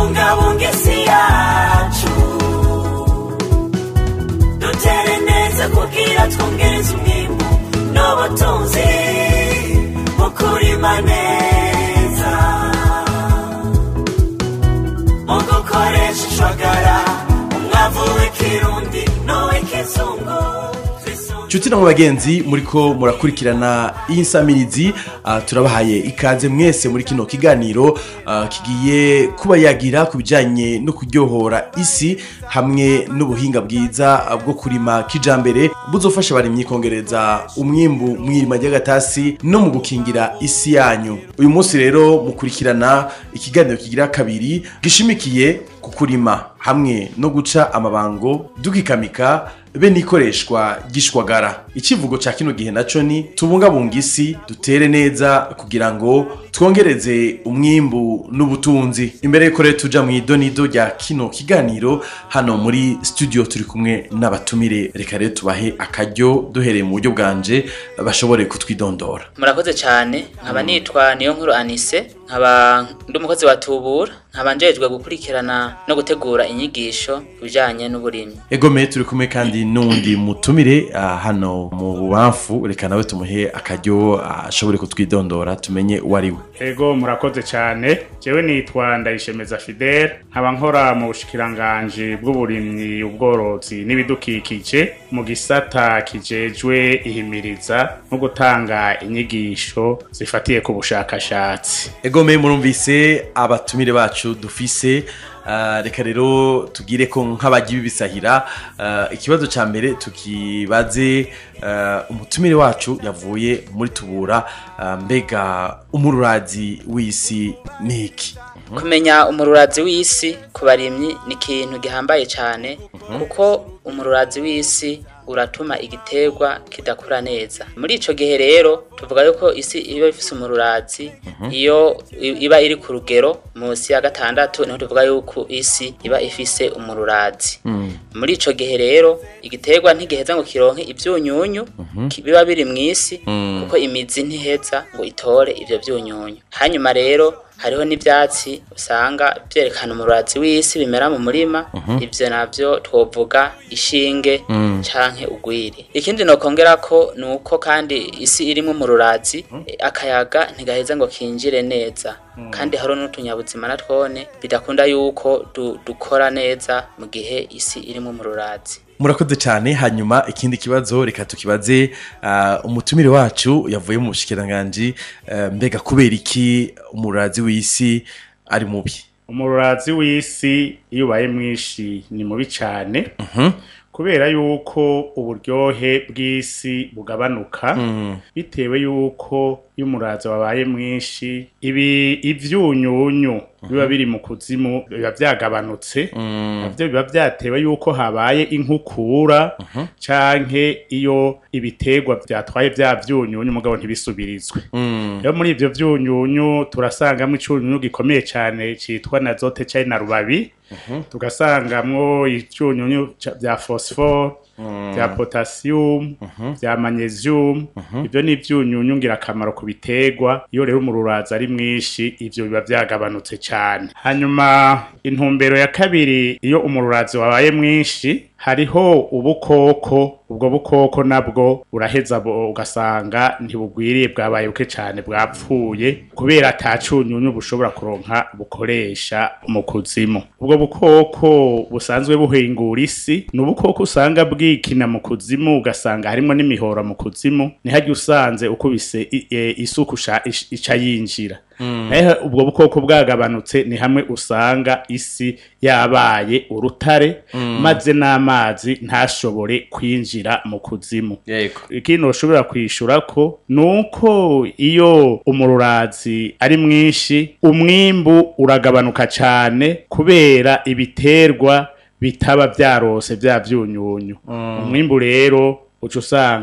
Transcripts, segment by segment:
tubungabunga isi yacu dutere neza kugira twongereze umwimbu n'ubutunzi mu kurima neza mu gukoresha ishwagara umwavu w'ikirundi n'uw'ikizungu twisunge Nshuti na mu bagenzi muriko murakurikirana iyi nsamirizi ah, turabahaye ikaze mwese muri kino kiganiro ah, kigiye kuba yagira ku bijanye no kuryohora isi hamwe n'ubuhinga bwiza ah, bwo kurima kijambere buzofasha abarimyi kongereza umwimbu mw'irima ry'agatasi no mu gukingira isi yanyu uyu munsi rero mukurikirana ikiganiro kigira kabiri gishimikiye ku kurima hamwe no guca amabango dukikamika be n'ikoreshwa gishwagara icivugo ca kino gihe naco ni tubungabunga isi dutere neza kugira ngo twongereze umwimbu n'ubutunzi imbere yuko rero tuja mu idonido rya kino kiganiro hano muri studio turi kumwe n'abatumire reka rero tubahe akaryo duhereye mu buryo bwanje bashobore kutwidondora murakoze cyane nkaba nitwa niyo nkuru anise nkaba ndi umukozi wa tubura nkaba njejwe gukurikirana no gutegura inyigisho ku bijyanye n'uburimyi egome turi kumwe kandi n'undi mutumire ah, hano mu bubamfu reka nawe tumuhe akaryo ah, ashobore kutwidondora tumenye uwo ari we ego murakoze cyane jewe nitwa ndayishemeza fidele nkaba nkora mu bushikiranganji bw'uburimyi ubworozi n'ibidukikije mu gisata kijejwe ihimiriza no gutanga inyigisho zifatiye ku bushakashatsi egome murumvise abatumire bacu dufise ah, reka rero tugire ko nk'abagiye bibisahira ah, ikibazo ca mbere tukibaze ah, umutumire wacu yavuye muri tubura ah, mbega umururazi w'isi ni iki kumenya umururazi w'isi ku barimyi ni ikintu gihambaye cyane kuko umururazi w'isi uratuma igiterwa kidakura neza muri ico gihe rero tuvuga yuko isi iba ifise umururazi iyo i- iba iri ku rugero munsi ya gatandatu niho tuvuga yuko isi iba ifise umururazi muri ico gihe rero igiterwa ntigiheza ngo kironke ivyunyunyu ki- biba biri mw'isi kuko imizi ntiheza ngo itore ivyo vyunyunyu hanyuma rero hariho n'ivyatsi usanga vyerekana umurazi w'isi bimera mu murima ivyo navyo twovuga ishinge canke ugwiri ikindi nokongera ko ni uko kandi isi irimwo umururazi eh, akayaga ntigaheza ngo kinjire neza kandi hariho n'utunyabuzima na twone bidakunda yuko du, dukora neza mu gihe isi irimwo umururazi murakoze cyane hanyuma ikindi kibazo reka tukibaze ah, umutumire wacu yavuye mu bushikiranganji ah, mbega kubera iki umururazi w'isi ari mubi umururazi w'isi iyo ubaye mwinshi ni mubi cyane kubera yuko uburyohe bw'isi bugabanuka bitewe yuko iyo umurazi wabaye mwinshi ibi ivyunyunyu biba biri mu kuzimu biba vyagabanutse navyo biba vyatewe yuko habaye inkukura canke iyo ibiterwa vyatwaye vya vyunyunyu mugabo ntibisubirizwe rero muri ivyo vyunyunyu turasangamwo icunyunyu gikomeye cane citwa nazote cari na rubabi tugasangamwo ivyunyunyu ca- vya phosphore vya potassium vya magnesium ivyo ni ivyunyunyu ngirakamaro ku biterwa iyo rero umururazi ari mwinshi ivyo biba vyagabanutse cane hanyuma intumbero ya kabiri iyo umururazi wabaye mwinshi hariho ubukoko ubwo bukoko nabwo buraheza bo- ugasanga ntibugwiriye bwabaye buke cyane bwapfuye kubera ata cunyunyu bushobora kuronka bukoresha mu kuzimu ubwo bukoko busanzwe buhingura isi ni ubukoko usanga bwikina mu kuzimu ugasanga harimo n'imihora mu kuzimu ntihajya usanze ukubise i- e, isuku usha- ish- ica yinjira naho ubwo bukoko bwagabanutse ni hamwe usanga isi yabaye urutare maze n'amazi ntashobore kwinjira mu kuzimu yego ikintu ushobora kwishura ko nuko iyo umururazi ari mwinshi umwimbu uragabanuka cyane kubera ibiterwa bitaba byarose bya vyunyunyu umwimbu rero uca usanga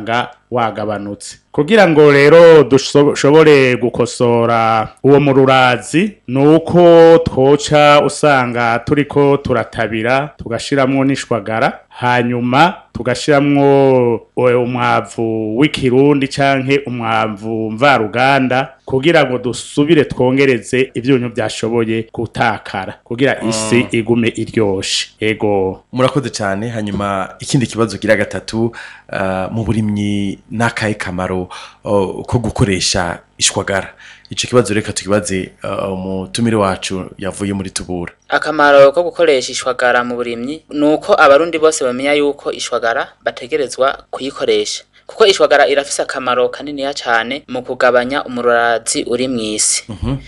wagabanutse kugira ngo rero dushobore gukosora uwo mururazi ni uko twoca usanga turiko turatabira tugashiramwo n'ishwagara hanyuma tugashiramwo eh, umwavu w'ikirundi canke umwavu mvaruganda kugira ngo dusubire twongereze ivyunyu byashoboye gutakara kugira isi igume iryoshe ego murakoze cyane hanyuma ikindi kibazo gira gatatu uh, mu burimyi n'akahe kamaro uh, ko gukoresha ishwagara ico kibazo reka tukibaze uh, umutumire wacu yavuye muri tubura akamaro ko gukoresha ishwagara mu burimyi ni uko abarundi bose bamenya yuko ishwagara bategerezwa kuyikoresha kuko ishwagara irafise akamaro kaniniya cyane mu kugabanya umururazi uri mu isi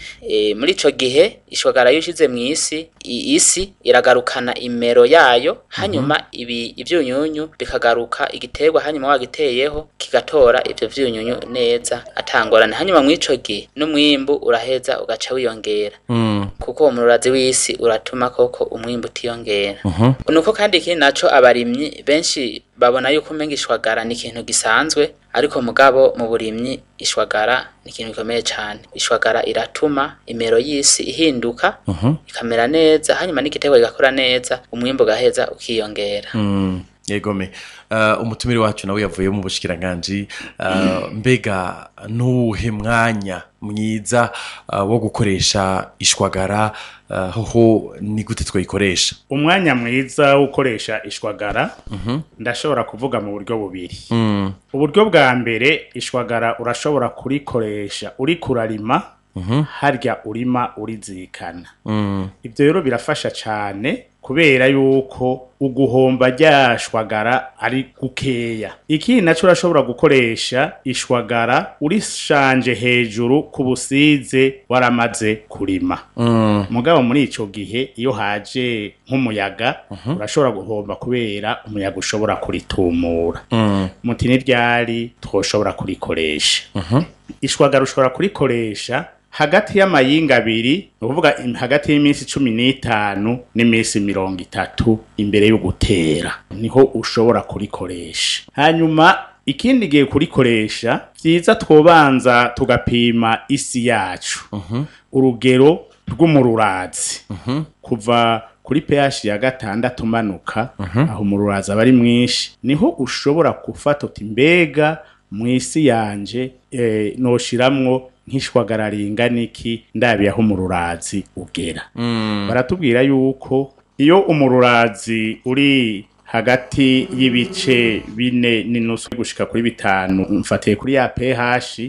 e, muri ico gihe ishwagara iyo ushize mu isi i- isi iragarukana imero yayo hanyuma ibi ivyunyunyu bikagaruka igiterwa hanyuma wagiteyeho kigatora ivyo vyunyunyu neza atangorane hanyuma muri ico gihe n'umwimbu uraheza ugaca wiyongera mm. kuko uwo mururazi w'isi uratuma koko umwimbu utiyongera nuko kandi ikindi naco abarimyi benshi babona yuko umenga ishwagara ni ikintu gisanzwe ariko mugabo mu burimyi ishwagara ni ikintu gikomeye cyane ishwagara iratuma imero y'isi ihinduka ikamera neza hanyuma n'igiterwa kigakora neza umwimbu ugaheza ukiyongera Mm, yegome uh, umutumire wacu nawe yavuye mu bushikiranganji uh, mbega nuwuhe mwanya mwiza uh, wo gukoresha ishwagara uh, hoho ni gute twayikoresha umwanya mwiza wo gukoresha ishwagara ndashobora kuvuga mu buryo bubiri mm. uburyo bwa mbere ishwagara urashobora kurikoresha uri kurarima harya urima urizirikana Mm. ibyo rero birafasha cyane kubera yuko uguhomba rya shwagara ari gukeya ikindi nacyo urashobora gukoresha ishwagara urishanje hejuru ku busize waramaze kurima Mm. mugabo muri ico gihe iyo haje nk'umuyaga urashobora guhomba kubera umuyaga ushobora kuritumura Mm. muti n'iryari twoshobora kurikoresha ishwagara ushobora kurikoresha hagati y'amayinga abiri ni ukuvuga im- hagati y'iminsi cumi n'itanu n'iminsi mirongo itatu imbere yo gutera niho ushobora kurikoresha hanyuma ikindi gihe kurikoresha vyiza twobanza tugapima isi yacu urugero rw'umururazi kuva kuri pH ya gatandatu umanuka aho umururazi aba ari mwinshi niho ushobora gufata uti mbega mu isi yanje eh, noshiramwo nk'ishwagara ringana iki ndabiye aho umururazi ugera baratubwira yuko iyo umururazi uri hagati y'ibice bine n'inusu gushika kuri bitanu mfatiye kuri ya pH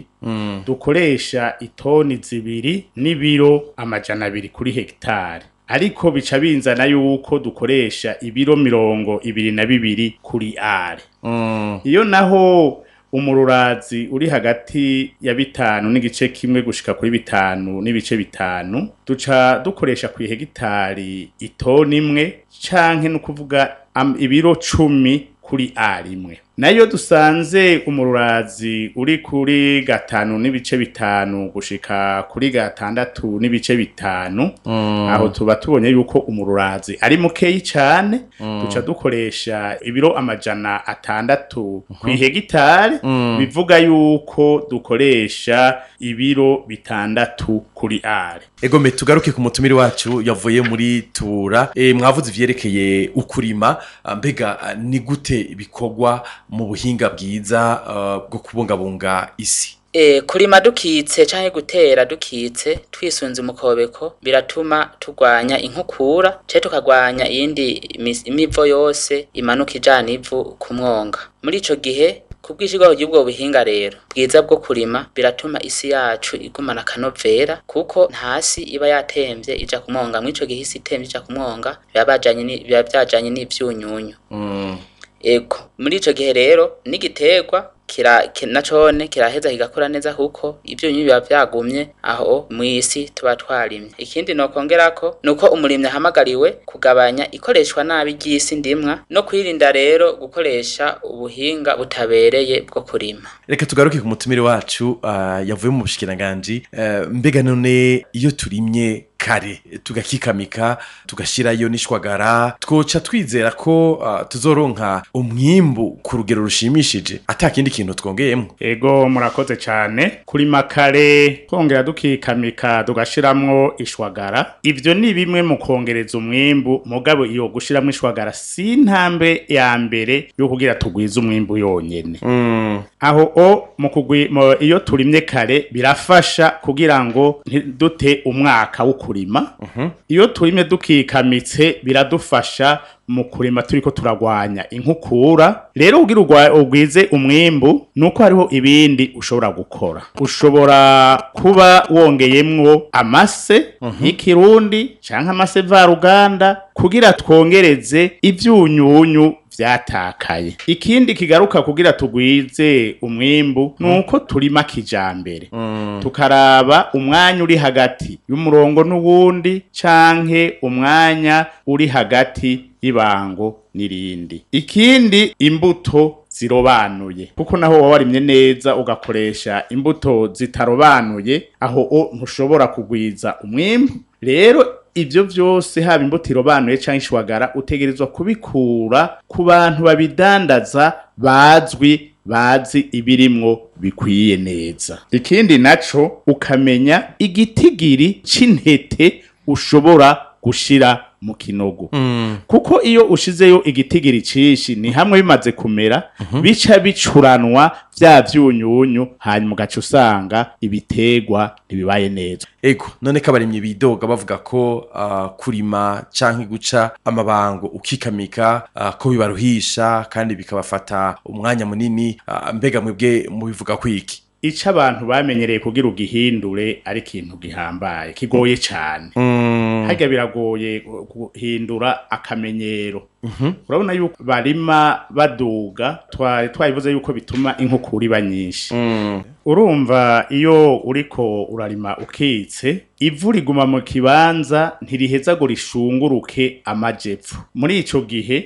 dukoresha itoni zibiri n'ibiro amajana abiri kuri hegitari ariko bica binzana yuko dukoresha ibiro mirongo ibiri na bibiri kuri are Mm. iyo naho umururazi uri hagati ya bitanu n'igice kimwe gushika kuri bitanu n'ibice bitanu duca dukoresha ku hegitari itoni imwe canke no kuvuga am- ibiro cumi kuri a rimwe nayo dusanze umururazi uri kuri gatanu n'ibice bitanu gushika kuri gatandatu n'ibice bitanu aho tuba tubonye yuko umururazi ari mukeyi cane duca dukoresha ibiro amajana atandatu ku hegitari bivuga yuko dukoresha ibiro bitandatu kuri are egome tugaruke ku mutumire wacu yavuye muri tura e, mwavuze ivyerekeye ukurima ah, mbega ah, ni gute bikorwa mu buhinga bwiza ah, bwo kubungabunga isi E, kurima dukitse canke gutera dukitse twisunze umukobeko biratuma turwanya inkukura ce tukagwanya iyindi imis- imivo yose imanuka ijana ivu ku mwonga muri ico gihe kubw'ishirwaho ry'ubwo buhinga rero bwiza bwo kurima biratuma isi yacu igumana akanovera kuko ntasi iba yatemvye ija ku mwonga muri ico gihe isi itemvye ija ku mwonga biba bajanye ni- biba vyajanye n'ivyunyunyu ego muri ico gihe rero n'igiterwa kira ki- nacone kiraheza kigakora neza kuko ivyunyunyu biba vyagumye aho mw'isi tuba twarimye ikindi nokongerako nuko umurimyi ahamagariwe kugabanya ikoreshwa nabi ry'isi ndimwa no kwirinda rero gukoresha ubuhinga butabereye bwo kurima reka tugaruke ku mutumire wacu ah, yavuye mu bushikiranganji eh, mbega none iyo turimye kare tugakikamika tugashirayo n'ishwagara twoca twizera ko uh, tuzoronka umwimbu ku rugero rushimishije ata kindi kintu twongeyemwo ego murakoze cyane kurima kare twongera dukikamika tugashiramwo ishwagara ivyo ni bimwe mu kongereza umwimbu mugabo iyo gushiramwo ishwagara si intambwe ya mbere yo kugira tugwize umwimbu yonyene aho o mu kugwi mu- iyo turimye kare birafasha kugira ngo ntidute umwaka wo kurima iyo turimye dukikamitse biradufasha mu kurima turiko turagwanya inkukura rero kugira ugwa- ugwize umwimbu nuko hariho ibindi ushobora gukora ushobora kuba wongeyemwo amase y'ikirundi canke amase varuganda kugira twongereze ivyunyunyu vyatakaye ikindi kigaruka kugira tugwize umwimbu nuko turima kijambere tukaraba umwanya uri hagati y'umurongo n'uwundi canke umwanya uri hagati y'ibango n'irindi ikindi imbuto zirobanuye kuko naho waba warimye neza ugakoresha imbuto zitarobanuye aho o ntushobora kugwiza umwimbu rero ivyo vyose haba imbuto irobanuye canke ishwagara utegerezwa kubikura ku bantu babidandaza bazwi bazi ibirimwo bikwiye neza ikindi naco ukamenya igitigiri c'intete ushobora gushira mu kinogo kuko iyo ushizeyo igitigiri cishi ni hamwe bimaze kumera bica bicuranwa vya vyunyunyu hanyuma ugaca usanga ibitegwa ntibibaye neza ego none ko abarimyi bidoga bavuga ko uh, kurima canke guca amabango ukikamika uh, ko bibaruhisha kandi bikabafata umwanya munini uh, mbega mwebwe mubivuga kwiki ico abantu bamenyereye kugira ugihindure ari ikintu gihambaye kigoye cane harya biragoye gu- guhindura akamenyero urabona yuko barima baduga twari twabivuze yuko bituma inkukura iba nyinshi urumva iyo uriko urarima ukitse ivu riguma mu kibanza ntiriheza ngo rishunguruke amajepfo muri ico gihe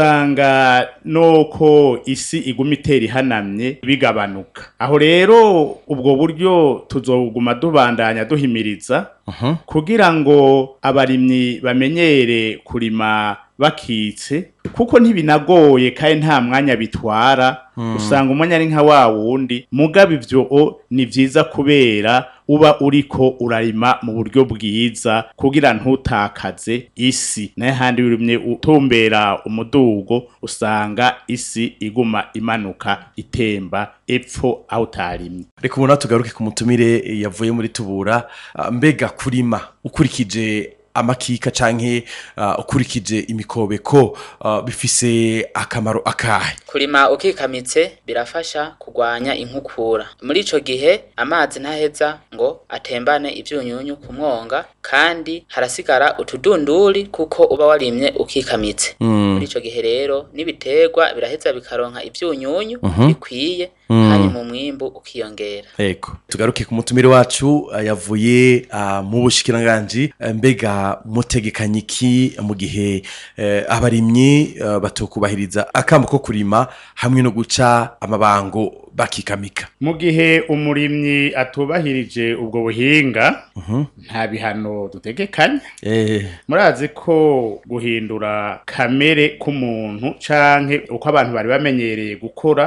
usanga noko isi iguma itera ihanamye bigabanuka aho rero ubwo buryo tuzoguma dubandanya duhimiriza kugira ngo abarimyi bamenyere kurima bakitse kuko ntibinagoye kandi nta mwanya bitwara usanga umwanya ari nka wa wundi mugabo ivyo o ni vyiza kubera uba uriko urarima mu buryo bwiza kugira ntutakaze isi naye handi urimye utumbera umudugo usanga isi iguma imanuka itemba epfo aho utarimye reka umuntu tugaruke ku mutumire yavuye muri tubura uh, mbega kurima ukurikije amakika canke uh, ukurikije imikobeko uh, bifise akamaro akahe kurima ukikamitse birafasha kugwanya inkukura muri ico gihe amazi ntaheza ngo atembane ivyunyunyu ku mwonga kandi harasigara utudunduri kuko uba warimye ukikamitse muri ico gihe rero n'ibiterwa biraheza bikaronka ivyunyunyu bikwiye hanyuma umwimbu ukiyongera ego tugaruke ku mutumire wacu uh, yavuye uh, mu bushikiranganji uh, mbega mutegekanye iki mu gihe uh, abarimyi uh, batokubahiriza akamo ko kurima hamwe no guca amabango bakikamika mu gihe umurimyi atubahirije ubwo buhinga nta bihano dutegekanya eh, murazi ko guhindura kamere k'umuntu canke uko abantu bari bamenyereye gukora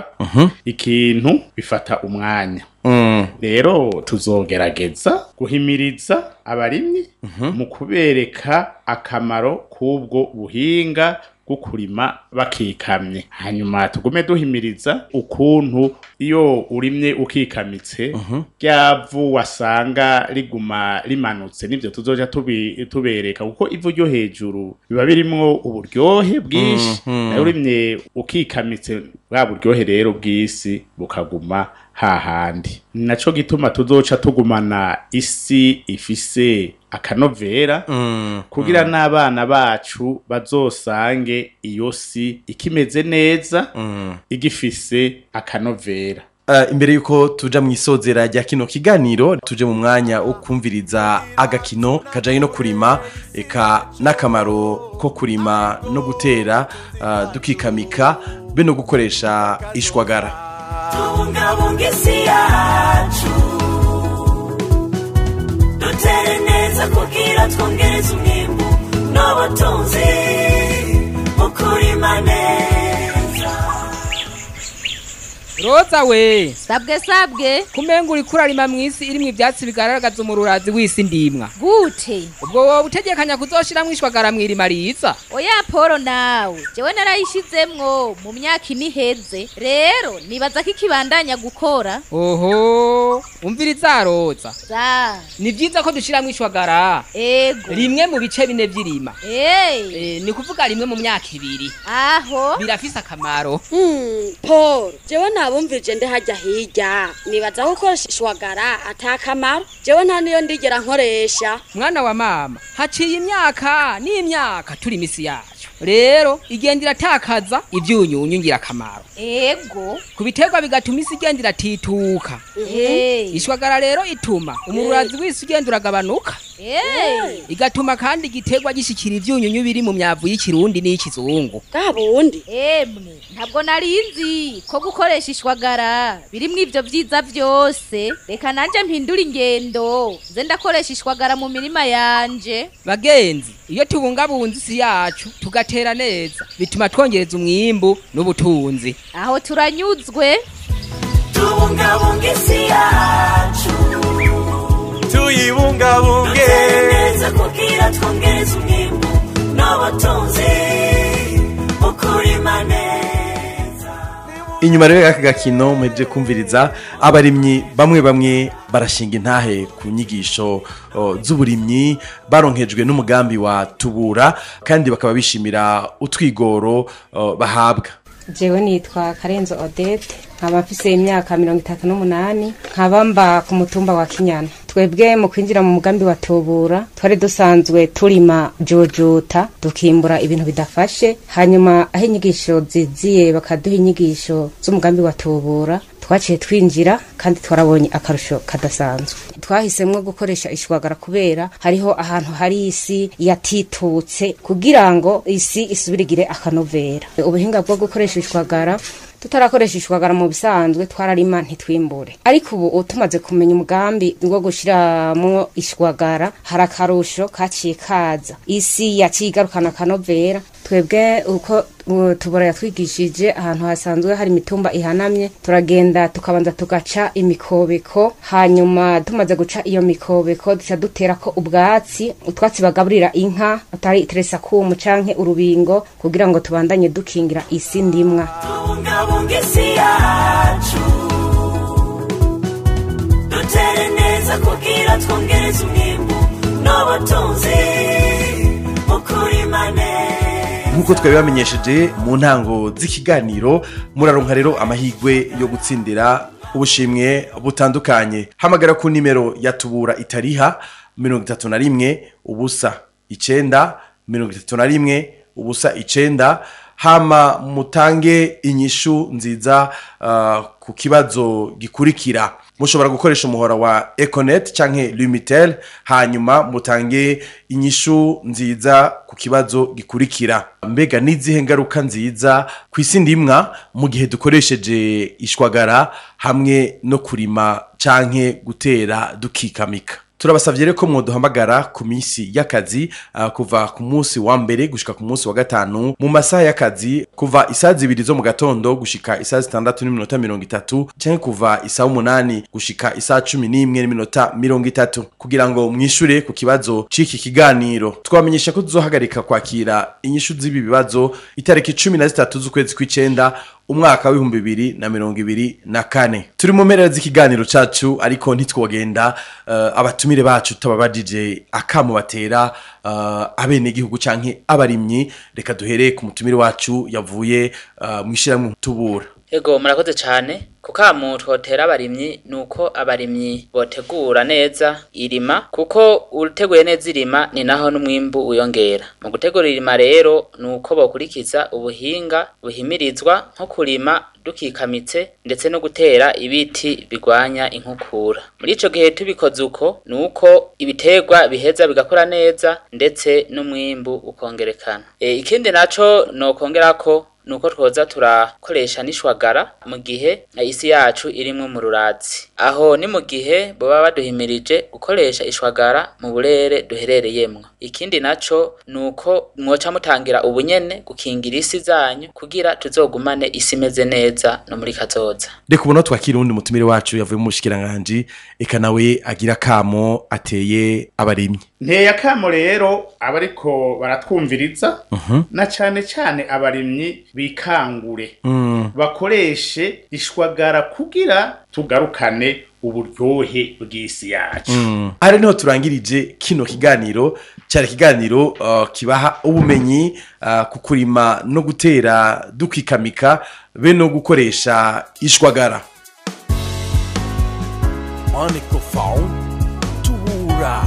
ikintu bifata umwanya mm, rero tuzogerageza guhimiriza abarimyi mu kubereka akamaro k'ubwo buhinga bwo kurima bakikamye hanyuma tugume duhimiriza ukuntu iyo urimye ukikamitse ryavu wasanga riguma rimanutse nivyo tuzoja tubi- tubereka kuko ivu ryo hejuru biba birimwo uburyohe bwinshi nayo urimye ukikamitse bwa buryohe rero bw'isi bukaguma hahandi ni naco gituma tuzoca tugumana isi ifise akanovera mm, kugira n'abana bacu bazosange iyo si ikimeze neza mm. igifise akanovera Uh, imbere yuko tuja mu isozera rya kino kiganiro tuje mu mwanya wo kumviriza agakino kajanye no kurima eka n'akamaro ko kurima no gutera uh, dukikamika be no gukoresha ishwagara tubungabunga isi yacu dutere neza kugira kugira twongereze umwimbu n'ubutunzi mu kurima neza roza we sabwe sabwe kumenga uri kurarima mw'isi irimwo ivyatsi bigaragaza umururazi w'isi ndimwa gute ubwo wowe utegekanya kuzoshiramwo ishwagara mw'irima riza oya poro nawe jewe narayishizemwo mu myaka ine iheze rero nibaza ko ikibandanya gukora oho umviriza roza za ni vyiza ko dushiramwo ishwagara ego rimwe mu bice bine vy'irima Hey, Eh, ni kuvuga rimwe mu myaka ibiri aho birafise akamaro Hmm, Paul, jewe nabumvije ndi hajya hirya nibaza ko ukoresha ishwagara atakamaro jewe nta niyo ndigera nkoresha mwana wa mama haciye imyaka n'imyaka turi imisi yacu rero igenda iratakaza ivyunyunyu ngirakamaro ego ku biterwa bigatuma isi igenda iratituka Hey, ishwagara rero ituma umururazi w'isi ugenda uragabanuka hey, igatuma kandi igiterwa gishikira ivyunyunyu biri mu myavu y'ikirundi n'iy'ikizungu bwa bundi emwe ntabwo narinzi ko gukoresha ishwagara birimwo ivyo vyiza vyose reka nanje mpindura ingendo nze ndakoresha ishwagara mu mirima yanje bagenzi iyo tubungabunze isi yacu tugatera neza bituma twongereza umwimbu n'ubutunzi aho turanyuzwe tubungabunga isi yacu tuyibungabunge dutere neza kugira twongereze umwimbu n'ubutunzi mu kurima neza inyuma rero y'aka gakino muhejeje kumviriza abarimyi bamwe bamwe barashinga intahe ku nyigisho o, z'uburimyi baronkejwe n'umugambi wa tubura kandi bakaba bishimira utwigoro o, bahabwa jewe nitwa karenzo odete nkaba mfise imyaka mirongo itatu n'umunani nkaba mba ku mutumba wa kinyana twebwe mu kwinjira mu mugambi wa tubura twari dusanzwe turima jojuta tukimbura ibintu bidafashe hanyuma aho inyigisho ziziye bakaduha inyigisho z'umugambi wa tubura twaciye twinjira kandi twarabonye akarusho kadasanzwe twahisemwo gukoresha ishwagara kubera hariho ahantu hari isi yatitutse kugira ngo isi isubirigire akanovera ubuhinga bwo gukoresha ishwagara tutarakoresha ishwagara mu bisanzwe twararima ntitwimbure ariko ubu tumaze kumenya umugambi wo gushiramwo ishwagara hari akarusho kaciye kaza isi yaciye igarukana akanovera twebwe uko uh, tubura yatwigishije ahantu hasanzwe hari imitumba ihanamye turagenda tukabanza tugaca imikobeko hanyuma tumaze guca iyo mikobeko duca duterako ubwatsi utwatsi bagaburira inka atari iteresakumu canke urubingo kugira ngo tubandanye dukingira isi ndimwa tubungabunga isi yacu dutere neza kugira twongereze umwimbu n'ubutunzi mu kurima neza nk'uko twabibamenyesheje mu ntango z'ikiganiro muraronka rero amahirwe yo gutsindira ubushimwe butandukanye hamagara ku nimero ya tubura itariha mirongo itatu na rimwe ubusa icenda mirongo itatu na rimwe ubusa icenda hama mutange inyishu nziza ah, ku kibazo gikurikira mushobora gukoresha umuhora wa econet canke lumitel hanyuma mutange inyishu nziza ku kibazo gikurikira mbega n'izihe ngaruka nziza ku isi ndimwa mu gihe dukoresheje ishwagara hamwe no kurima canke gutera dukikamika turabasavye rero ko mwoduhamagara ku minsi y'akazi uh, kuva ku munsi wa mbere gushika ku munsi wa gatanu mu masaha y'akazi kuva isaha zibiri zo mu gatondo gushika isaha zitandatu n'iminota mirongo itatu canke kuva isaha umunani gushika isaha cumi n'imwe n'iminota mirongo itatu kugira ngo mwishure ku kibazo c'iki kiganiro twamenyesha ko tuzohagarika kwakira inyishu z'ibi bibazo itariki cumi na zitatu z'ukwezi kw'icenda umwaka w'ibihumbi bibiri na mirongo ibiri na kane turi mu mpera z'ikiganiro cacu ariko ntitwogenda uh, abatumire bacu tutababajije akamu batera uh, abenegihugu canke abarimyi reka duhere ku mutumire wacu yavuye uh, mw'ishirahamwe tubura Ego murakoze cyane kukamu twotera abarimyi nuko abarimyi botegura neza irima kuko uteguye neza irima ni naho n'umwimbu uyongera mu gutegura irima rero nuko bokurikiza ubuhinga buhimirizwa nko kurima dukikamitse ndetse no gutera ibiti bigwanya inkukura muri ico gihe tubikoze uko nuko ibiterwa biheza bigakora neza ndetse n'umwimbu ukongerekana e, ikindi naco nokongera ko nuko twoza turakoresha n'ishwagara mu gihe isi yacu irimwo mu rurazi aho ni mu gihe boba baduhimirije gukoresha ishwagara mu burere duherereyemwo ikindi naco nuko mwoca mutangira ubunyene gukingira isi zanyu kugira tuzogumane isi imeze neza no muri kazoza reka ubona twakira uwundi mutumire wacu yavuye mu bushikiranganji eka nawe agira kamo ateye abarimyi nteye akamo rero abariko baratwumviriza na cane cane abarimyi bikangure bakoreshe ishwagara kugira tugarukane uburyohe bw'isi yacu ari niho turangirije kino kiganiro cyari ikiganiro uh, kibaha ubumenyi uh, ku kurima no gutera dukikamika be no gukoresha ishwagara Monaco Fall, Tubura.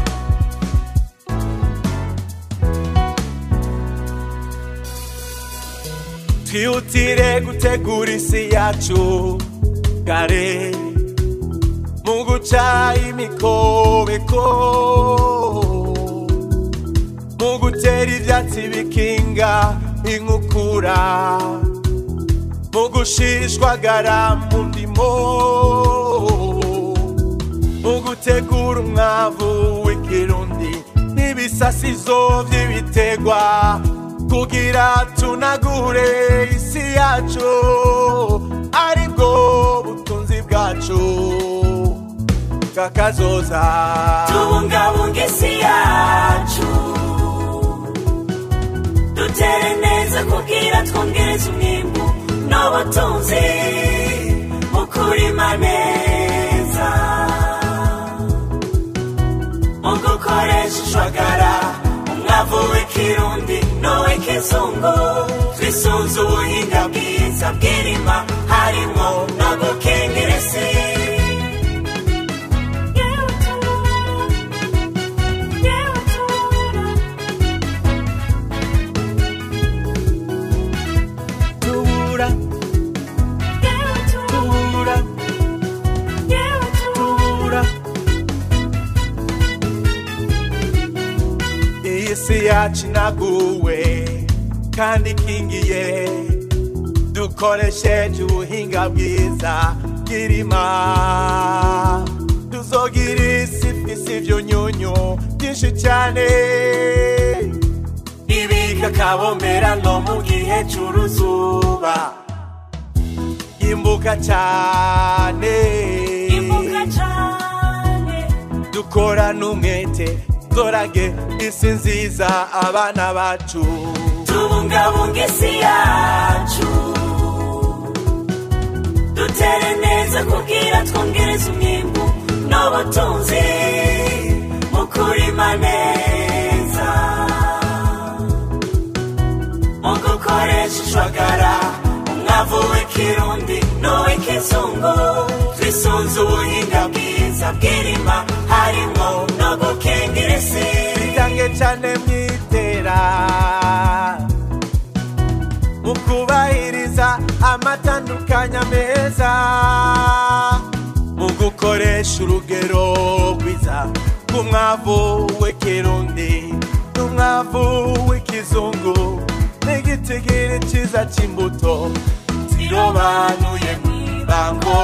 twihutire gutegura isi yacu kare mu guca imikobeko mu gutera ibyatsi bikinga inkukura mu gushishwagara mu ndimo mu gutegura umwavu w'ikirundi n'ibisasizo by'ibiterwa kugira tunagure isi yacu aribwo butunzi bwacu kakazoza tubungabunga isi yacu dutere neza kugira twongereze umwimbu n'ubutunzi mu kurima neza mu gukoresha ishwagara umwavu w'ikirundi n'uw'ikizungu twisunze ubuhinga bwiza bw'irima harimo no gukingira isi Tubura. Tubura. Tubura. iyi si yacu inaguwe kandi ikingiye dukoresheje ubuhinga bwiza bw'irima tuzogira isi ifise ivyunyunyu byinshi cyane ibika kabombera no mu gihe c'uruzuba imbuka cyane imbuga cyane dukorana umwete dorage isi nziza abana bacu tubungabunga isi yacu dutere neza kugira twongereze umwimbu n'ubutunzi mu kurima neza mu gukoresha ishwagara umwavu w'ikirundi n'uw'ikizungu twisunze ubuhinga bwiza bw'irima harimo no gukingira isi bitange cyane mwitera mu kubahiriza amatandukanya meza mu gukoresha urugero rwiza rw'umwavu w'ikirundi n'umwavu w'ikizungu n'igitigiri cyiza cy'imbuto zirobanuye mu ibango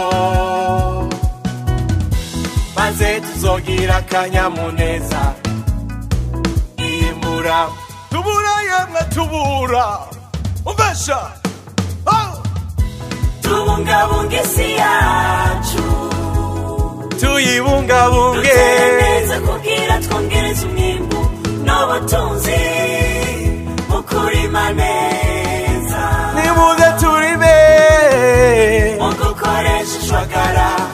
maze tuzogira akanyamuneza iyimbura tubura yemwe tubura umvesha oh! tubungabunga isi yacu tuyibungabunge dutere neza kugira twongereze umwimbu n'ubutunzi mu kurima neza nimuze turime mu gukoresha ishwagara